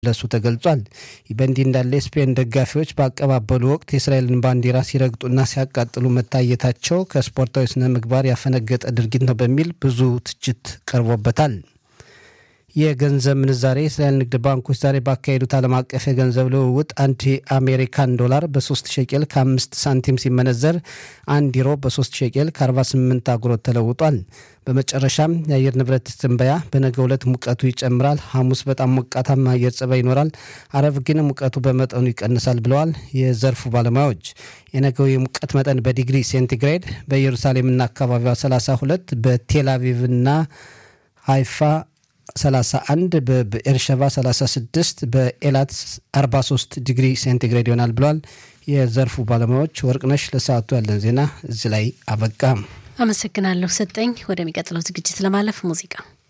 ለሱ ተገልጿል። ይህ በእንዲህ እንዳለ የስፔን ደጋፊዎች በአቀባበሉ ወቅት የእስራኤልን ባንዲራ ሲረግጡና ሲያቃጥሉ መታየታቸው ከስፖርታዊ ስነ ምግባር ያፈነገጠ ድርጊት ነው በሚል ብዙ ትችት ቀርቦበታል። የገንዘብ ምንዛሬ የእስራኤል ንግድ ባንኮች ዛሬ ባካሄዱት ዓለም አቀፍ የገንዘብ ልውውጥ አንድ የአሜሪካን ዶላር በ3 ሸቄል ከ5 ሳንቲም ሲመነዘር አንድ ዩሮ በ3 ሸቄል ከ48 አጉሮት ተለውጧል። በመጨረሻም የአየር ንብረት ትንበያ በነገው ዕለት ሙቀቱ ይጨምራል። ሐሙስ በጣም ሞቃታማ አየር ጸባይ ይኖራል። አረብ ግን ሙቀቱ በመጠኑ ይቀንሳል ብለዋል የዘርፉ ባለሙያዎች። የነገው የሙቀት መጠን በዲግሪ ሴንቲግሬድ በኢየሩሳሌምና አካባቢዋ 32 በቴል አቪቭና ሃይፋ 31 በኤርሸባ 36 በኤላት 43 ዲግሪ ሴንቲግሬድ ይሆናል ብለዋል የዘርፉ ባለሙያዎች። ወርቅነሽ ለሰዓቱ ያለን ዜና እዚህ ላይ አበቃ። አመሰግናለሁ ሰጠኝ። ወደሚቀጥለው ዝግጅት ለማለፍ ሙዚቃ